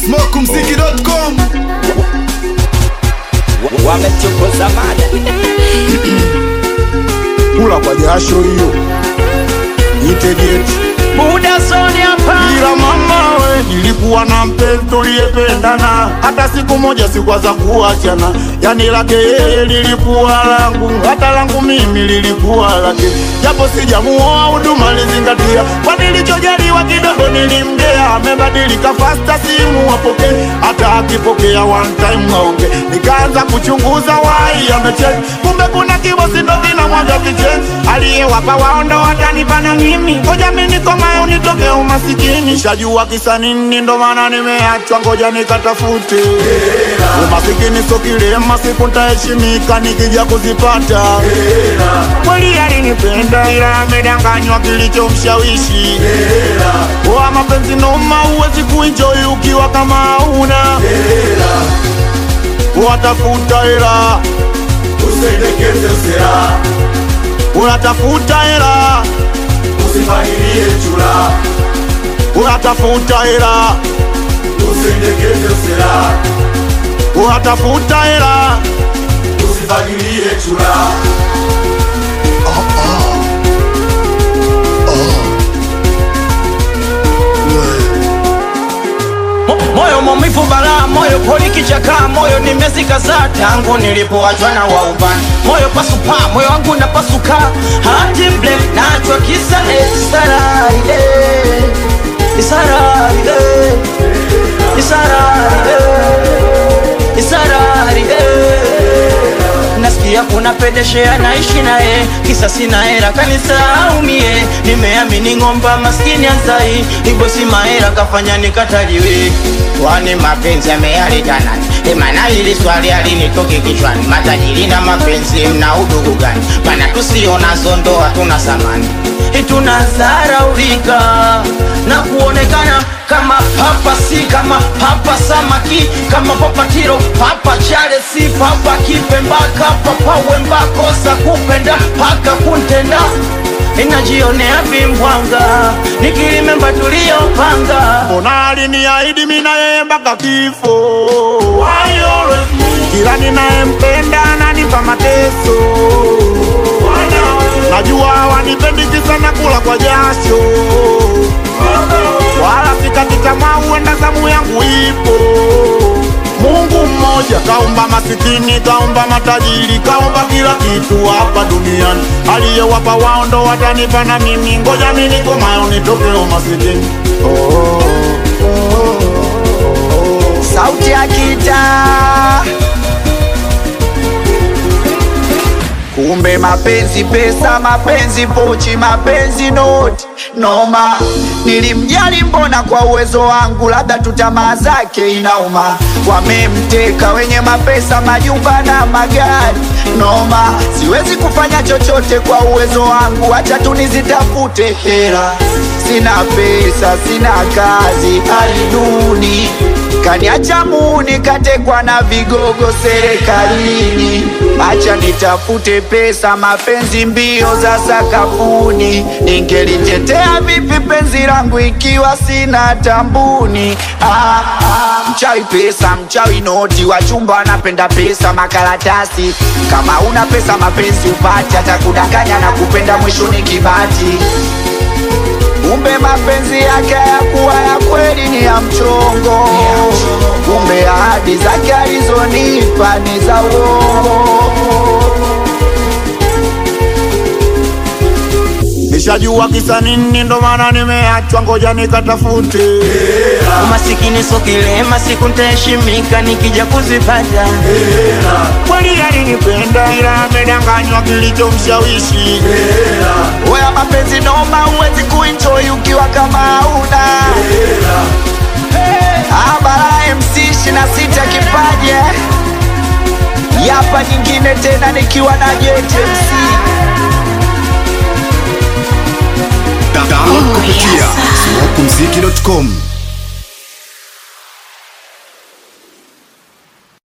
smokumziki.com wamechokoza mada kula kwa jasho hiyo nitegeti muda zoni hapa ila mama we nilikuwa na mpenzi tuliyependana hata siku moja sikwaza kuachana yani lake yeye lilikuwa langu hata langu mimi lilikuwa lake japo sijamuoa huduma lizingatia kwa nilichojaliwa kidogo nilimgea amebadilika fasta simu apokee hata akipokea one time aonge nikaanza kuchunguza wai amecheki kumbe kuna kibosi ndo kinamwaga kicheni aliyewapa waondo watanipana mimi ngoja mi nikomae unitoke umasikini shajua kisa nini ndo maana nimeachwa ngoja nikatafute umasikini so kilema siku ntaheshimika nikija kuzipata kweli alinipenda ila amedanganywa kilichomshawishi wa mapenzi noma huwezi kuenjoy ukiwa kama hauna watafuta hela usendekeze usera unatafuta hela usifahirie chura unatafuta hela usendekeze usera unatafuta hela usifahirie chura Mo- moyo maumivu balaa moyo poli kichaka moyo nimezikaza tangu nilipoachwa na waubani moyo pasupa moyo wangu napasuka hati mble nachwa kisa esararide isararide isararide isararide nasikia kuna pedeshea naishi naye kisa sina hera kanisaumie nimeamini ng'omba maskini azai ibosi mahera kafanya nikataliwe kwani mapenzi yameyaleta nani emana hili swali alinitoke kichwani matajiri na mapenzi mna udugu gani mana tusionazo ndoa tuna samani tunazaraulika na kuonekana kama papa si kama papa samaki kama papa tiro papa chale si papa kipembaka papa wembakosa kupenda paka kuntenda inajionea vimbwanga nikilimemba tuliyopanga mbona aliniahidi mi na yeye mpaka kifo Why always me? kila ninayempenda ananipa mateso najua wanipendi kisa na kula kwa jasho wala sikati tamaa huenda zamu yangu ipo mungu mmoja kaumba masikini kaumba matajiri kaumba kila kitu hapa duniani aliyewapa wao ndo watanipa na mimi ngoja mi nikomayo nitoke umasikini oh, oh, oh. sauti ya kitaa kumbe mapenzi pesa mapenzi pochi mapenzi noti noma nilimjali mbona kwa uwezo wangu labda tu tamaa zake inauma wamemteka wenye mapesa majumba na magari noma siwezi kufanya chochote kwa uwezo wangu acha tu nizitafute hela sina pesa sina kazi hali duni kaniacha muni katekwa na vigogo serikalini acha nitafute pesa mapenzi mbio za sakafuni ningelitetea vipi penzi langu ikiwa sina tambuni ah, ah, mchawi pesa mchawi noti wachumba wanapenda pesa makaratasi kama una pesa mapenzi upati hata kudanganya na kupenda mwisho ni kibati kumbe mapenzi yake yakuwa ya kweli ni ya mchongo kumbe ahadi zake alizonipa ni za uongo nishajua kisa nini ndo maana nimeachwa ngoja nikatafute umasikini so kilema siku ntaheshimika nikija kuzipata kweli alinipenda ila amedanganywa kilichomshawishi Oya mapenzi noma, huwezi kuenjoy ukiwa kama hauna Abara MC 26 kipaje Yapa nyingine tena nikiwa na JTMC download kupitia smokumziki.com